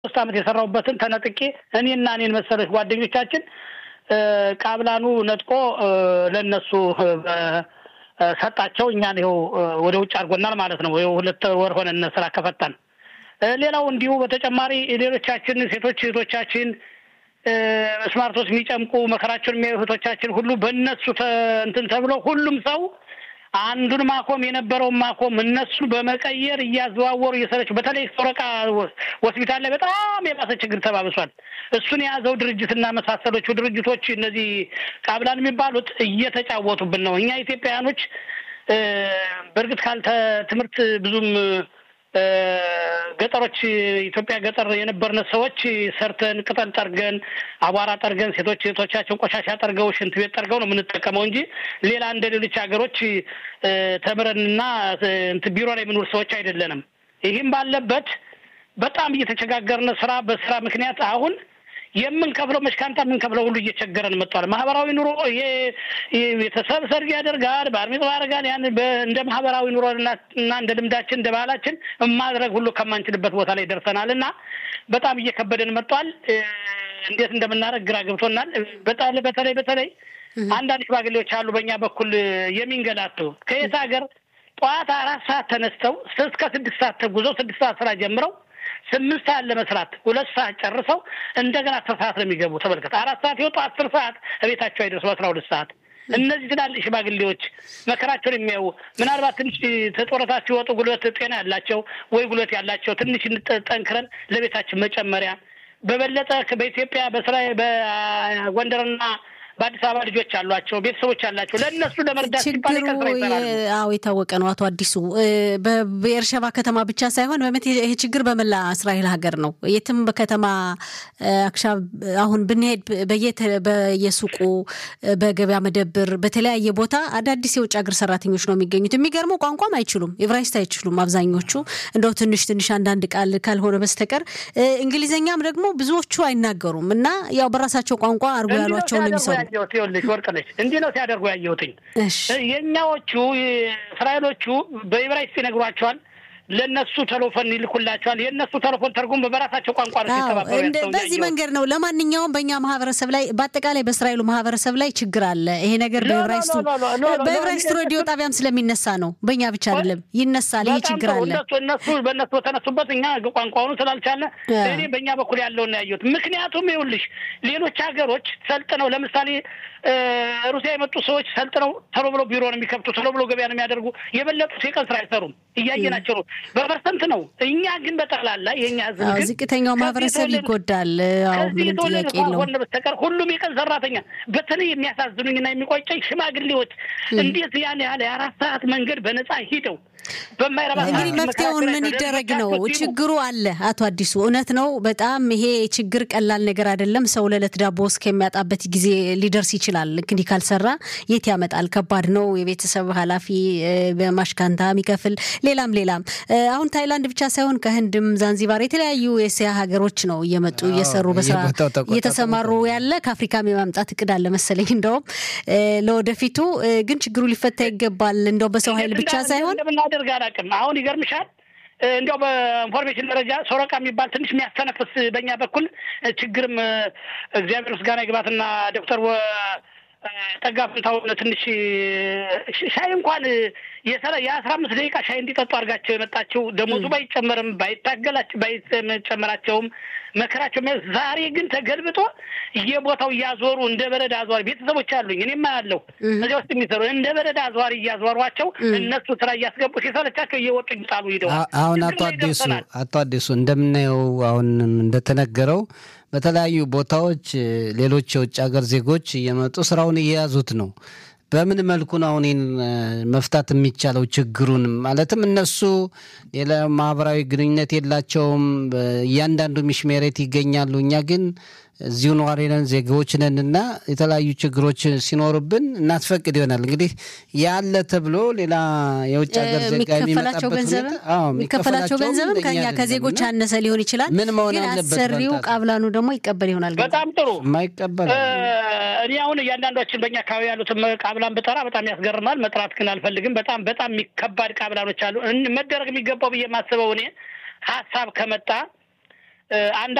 ሶስት ዓመት የሰራሁበትን ተነጥቄ እኔና እኔን መሰሎች ጓደኞቻችን ቃብላኑ ነጥቆ ለእነሱ ሰጣቸው። እኛን ይኸው ወደ ውጭ አድርጎናል ማለት ነው። ይኸው ሁለት ወር ሆነን ስራ ከፈታን። ሌላው እንዲሁ በተጨማሪ ሌሎቻችን ሴቶች እህቶቻችን ስማርቶች የሚጨምቁ መከራቸውን የሚያዩ እህቶቻችን ሁሉ በእነሱ እንትን ተብሎ ሁሉም ሰው አንዱን ማቆም የነበረውን ማቆም እነሱ በመቀየር እያዘዋወሩ እየሰረችው በተለይ ሶረቃ ሆስፒታል ላይ በጣም የባሰ ችግር ተባብሷል። እሱን የያዘው ድርጅትና መሳሰሎቹ ድርጅቶች እነዚህ ቃብላን የሚባሉት እየተጫወቱብን ነው። እኛ ኢትዮጵያውያኖች በእርግጥ ካልተ ትምህርት ብዙም ገጠሮች ኢትዮጵያ ገጠር የነበርነ ሰዎች ሰርተን ቅጠል ጠርገን አቧራ ጠርገን ሴቶች ሴቶቻችን ቆሻሻ ጠርገው ሽንት ቤት ጠርገው ነው የምንጠቀመው እንጂ ሌላ እንደ ሌሎች ሀገሮች ተምረንና ቢሮ ላይ የምንውል ሰዎች አይደለንም። ይህም ባለበት በጣም እየተቸጋገርን ስራ በስራ ምክንያት አሁን የምንከፍለው መሽካንታ የምንከፍለው ሁሉ እየቸገረን መጥቷል። ማህበራዊ ኑሮ ይሄ ቤተሰብ ሰርግ ያደርጋል፣ ባር ሚጽዋ ያደርጋል። ያን እንደ ማህበራዊ ኑሮ እና እንደ ልምዳችን እንደ ባህላችን ማድረግ ሁሉ ከማንችልበት ቦታ ላይ ደርሰናል እና በጣም እየከበደን መጥቷል። እንዴት እንደምናደርግ ግራ ገብቶናል። በተለይ በተለይ አንዳንድ ሽማግሌዎች አሉ በእኛ በኩል የሚንገላቱ ከየት ሀገር ጠዋት አራት ሰዓት ተነስተው እስከ ስድስት ሰዓት ተጉዘው ስድስት ሰዓት ስራ ጀምረው ስምንት ሰዓት ለመስራት ሁለት ሰዓት ጨርሰው እንደገና አስር ሰዓት ነው የሚገቡ። ተመልከት፣ አራት ሰዓት የወጡ አስር ሰዓት እቤታቸው አይደርሱ አስራ ሁለት ሰዓት። እነዚህ ትላልቅ ሽማግሌዎች መከራቸውን የሚያዩ ምናልባት ትንሽ ተጦረታ ሲወጡ ጉልበት ጤና ያላቸው ወይ ጉልበት ያላቸው ትንሽ ጠንክረን ለቤታችን መጨመሪያ በበለጠ በኢትዮጵያ በስራ በጎንደርና በአዲስ አበባ ልጆች አሏቸው፣ ቤተሰቦች አላቸው። ለእነሱ ለመርዳት ሲባል ችግሩ አዎ የታወቀ ነው። አቶ አዲሱ በኤርሸባ ከተማ ብቻ ሳይሆን በመት ይሄ ችግር በመላ እስራኤል ሀገር ነው። የትም በከተማ አክሻ አሁን ብንሄድ በየሱቁ በገበያ መደብር፣ በተለያየ ቦታ አዳዲስ የውጭ ሀገር ሰራተኞች ነው የሚገኙት። የሚገርመው ቋንቋም አይችሉም፣ ኤብራይስጥ አይችሉም አብዛኞቹ እንደው ትንሽ ትንሽ አንዳንድ ቃል ካልሆነ በስተቀር እንግሊዝኛም ደግሞ ብዙዎቹ አይናገሩም እና ያው በራሳቸው ቋንቋ አድርጎ ያሏቸውን የሚሰሩ ያየሁት ይኸውልሽ ወርቅ ነች እንዲህ ነው ሲያደርጉ ያየሁትኝ። የእኛዎቹ እስራኤሎቹ በዕብራይስጥ ይነግሯቸዋል። ለእነሱ ቴሌፎን ይልኩላቸዋል። የእነሱ ቴሌፎን ተርጉም በራሳቸው ቋንቋ ነው ሲተባበሩ በዚህ መንገድ ነው። ለማንኛውም በእኛ ማህበረሰብ ላይ በአጠቃላይ በእስራኤሉ ማህበረሰብ ላይ ችግር አለ። ይሄ ነገር በዕብራይስጡ በዕብራይስጡ ሬዲዮ ጣቢያም ስለሚነሳ ነው። በእኛ ብቻ አይደለም ይነሳል። ይህ ችግር አለ። እነሱ በእነሱ በተነሱበት እኛ ቋንቋውን ስላልቻለ እኔ በእኛ በኩል ያለውን ያየሁት። ምክንያቱም ይኸውልሽ ሌሎች ሀገሮች ሰልጥነው ለምሳሌ ሩሲያ የመጡ ሰዎች ሰልጥነው ቶሎ ብሎ ቢሮ ነው የሚከፍቱ፣ ቶሎ ብሎ ገበያ ነው የሚያደርጉ። የበለጡት የቀን ስራ አይሰሩም። እያየናቸው ነው። በፐርሰንት ነው። እኛ ግን በጠቅላላ የእኛ ህዝብ ግን ዝቅተኛው ማህበረሰብ ይጎዳል። ምንም ጥያቄ የለውም። በስተቀር ሁሉም የቀን ሰራተኛ። በተለይ የሚያሳዝኑኝና የሚቆጨኝ ሽማግሌዎች እንዴት ያን ያህል የአራት ሰዓት መንገድ በነፃ ሂደው በማይረባ እንግዲህ መፍትሄውን ምን ይደረግ ነው? ችግሩ አለ። አቶ አዲሱ እውነት ነው። በጣም ይሄ ችግር ቀላል ነገር አይደለም። ሰው ለዕለት ዳቦ እስከሚያጣበት ጊዜ ሊደርስ ይችላል። እንግዲህ ካልሰራ የት ያመጣል? ከባድ ነው። የቤተሰብ ኃላፊ በማሽካንታ የሚከፍል ሌላም ሌላም። አሁን ታይላንድ ብቻ ሳይሆን ከህንድም፣ ዛንዚባር የተለያዩ የእስያ ሀገሮች ነው እየመጡ እየሰሩ በስራ እየተሰማሩ ያለ ከአፍሪካም የማምጣት እቅድ አለ መሰለኝ። እንደውም ለወደፊቱ ግን ችግሩ ሊፈታ ይገባል። እንደው በሰው ኃይል ብቻ ሳይሆን እንደምናደርግ አላውቅም። አሁን ይገርምሻል እንዲያው በኢንፎርሜሽን ደረጃ ሶረቃ የሚባል ትንሽ የሚያስተነፍስ በእኛ በኩል ችግርም እግዚአብሔር ምስጋና ይግባትና ዶክተር ጠጋ ፍንታውን ትንሽ ሻይ እንኳን የአስራ አምስት ደቂቃ ሻይ እንዲጠጡ አድርጋቸው የመጣችው ደሞዙ ባይጨመርም ባይታገላቸው ባይጨመራቸውም መከራቸው ዛሬ ግን ተገልብጦ የቦታው እያዞሩ እንደ በረድ አዟሪ ቤተሰቦች አሉኝ እኔማ ያለው እዚያ ውስጥ የሚሰሩ እንደ በረድ አዟሪ እያዟሯቸው እነሱ ስራ እያስገቡ ሲሰለቻቸው እየወጡ ይጣሉ ሂደዋል። አሁን አቶ አዲሱ አቶ አዲሱ እንደምናየው አሁን እንደተነገረው በተለያዩ ቦታዎች ሌሎች የውጭ ሀገር ዜጎች እየመጡ ስራውን እየያዙት ነው። በምን መልኩ ነው አሁን መፍታት የሚቻለው ችግሩን? ማለትም እነሱ ሌላ ማህበራዊ ግንኙነት የላቸውም። እያንዳንዱ ሚሽሜሬት ይገኛሉ። እኛ ግን እዚሁ ነዋሪ ነን፣ ዜጋዎች ነን እና የተለያዩ ችግሮች ሲኖሩብን እናስፈቅድ ይሆናል። እንግዲህ ያለ ተብሎ ሌላ የውጭ ሀገር ዜጋ የሚከፈላቸው ገንዘብም የሚከፈላቸው ገንዘብም ከኛ ከዜጎች ያነሰ ሊሆን ይችላል። ምን መሆን ግን አለበት? አሰሪው ቃብላኑ ደግሞ ይቀበል ይሆናል። ገንዘብ በጣም ጥሩ የማይቀበል እኔ አሁን እያንዳንዷችን በእኛ አካባቢ ያሉትን ቃብላን ብጠራ በጣም ያስገርማል። መጥራት ግን አልፈልግም። በጣም በጣም የሚከባድ ቃብላኖች አሉ። እን- መደረግ የሚገባው ብዬ የማስበው እኔ ሀሳብ ከመጣ አንድ